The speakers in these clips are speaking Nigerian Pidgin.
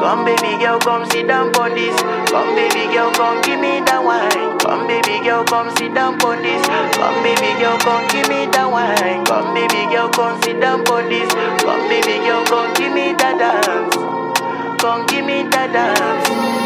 Come baby girl, come sit down on this. Come baby girl, come give me that wine. Come baby girl, come sit down on this. Come baby girl, come give me that wine. Come baby girl, come sit down on this. Come baby girl, come give me that dance. Come give me that dance.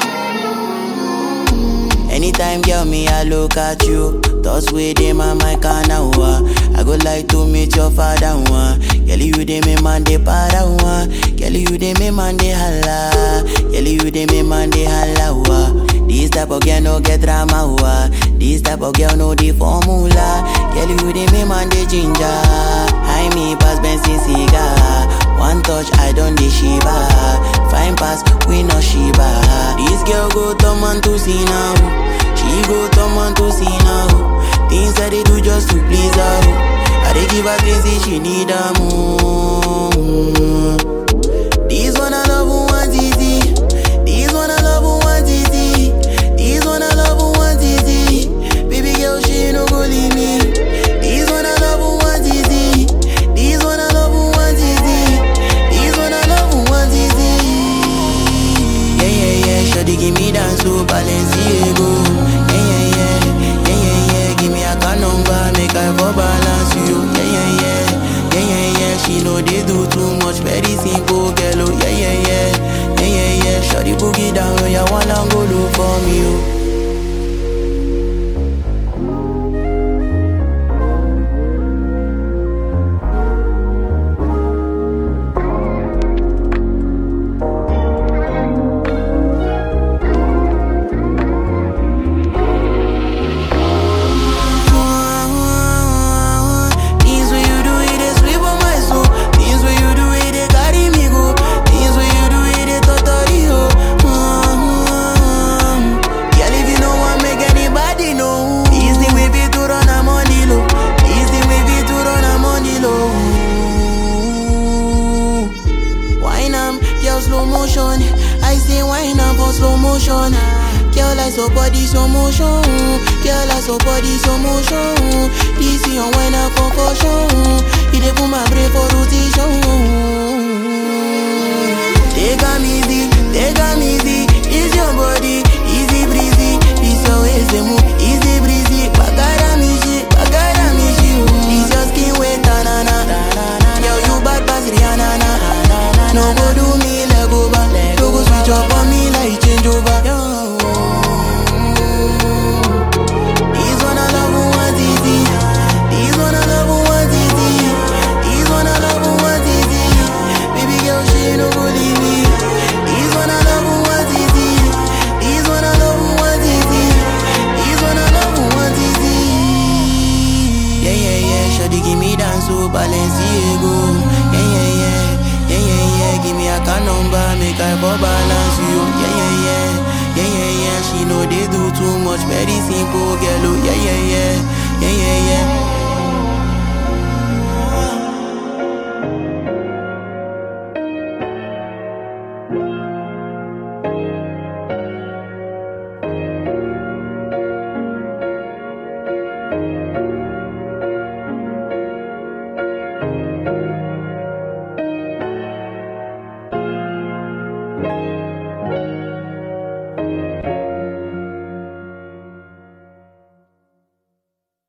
Anytime, girl, me, I look at you. Thoughts with them on my canal. I go like to meet your father. One. Girl, you dey me man de para. One. Girl, you dey me man de holla. Girl, you dey me man de holla. Wa. This type of girl no get drama. Wa. This type of girl no the formula. Girl, you dey me man de ginger. I me pass Benson cigar. One touch, I don't dey shiva. Fine pass, we no shiva. This girl go turn man to see now. She go turn man to see now. Things that they do just to please her. I dey give her things that she need her more. This one I love who want easy. This one I love who want easy. This one I love who want easy. Baby girl, she no go leave me. This one I love who want easy. This one I love who want easy. This one I love who want easy. Yeah, yeah, yeah. Shawty give me dance to Balenciaga. Yeah, yeah, yeah. Yeah, yeah, yeah. Give me a car number, make I for balance you. Yeah, yeah, yeah. Yeah, yeah, yeah. She know they do too much, very simple, girl. Oh, yeah, yeah, yeah. Yeah, yeah, yeah. Shawty boogie down, oh, yeah, one and go look for me, oh. Things when you do it, they sweep on my soul. Things when you do it, they carry me go. Things when you do it, they totally ho. Mm-hmm. Girl, if you know want make anybody know. It's the way we to run a money low. It's the way we to run a money low. Wine am, girl slow motion. I say wine am for slow motion. Girl, I saw body slow motion. Girl, I saw body slow motion. This is your wine am concussion. It dey put my brain for rotation. Take am easy, take am easy. It's your body, easy breezy. This your ways they move, easy breezy. Bagara me shit, bagara me shit. This your skin wet, na na na. Girl, you bad pass Rihanna na. No go do me leg over, no go switch up on me like change over. This one I love who want easy. This one I love who want easy. This one I love who want easy. Baby girl, she no go leave me. This one I love who want easy. This one I love who want easy. This one I love who want easy. Yeah, yeah, yeah. Shawty give me dance to Balenciaga. Yeah, yeah, yeah. Yeah, yeah, yeah. Give me a car number, make I for balance you. Yeah, yeah, yeah. Yeah, yeah, yeah. She know they do too much, very simple, girl. Oh, yeah.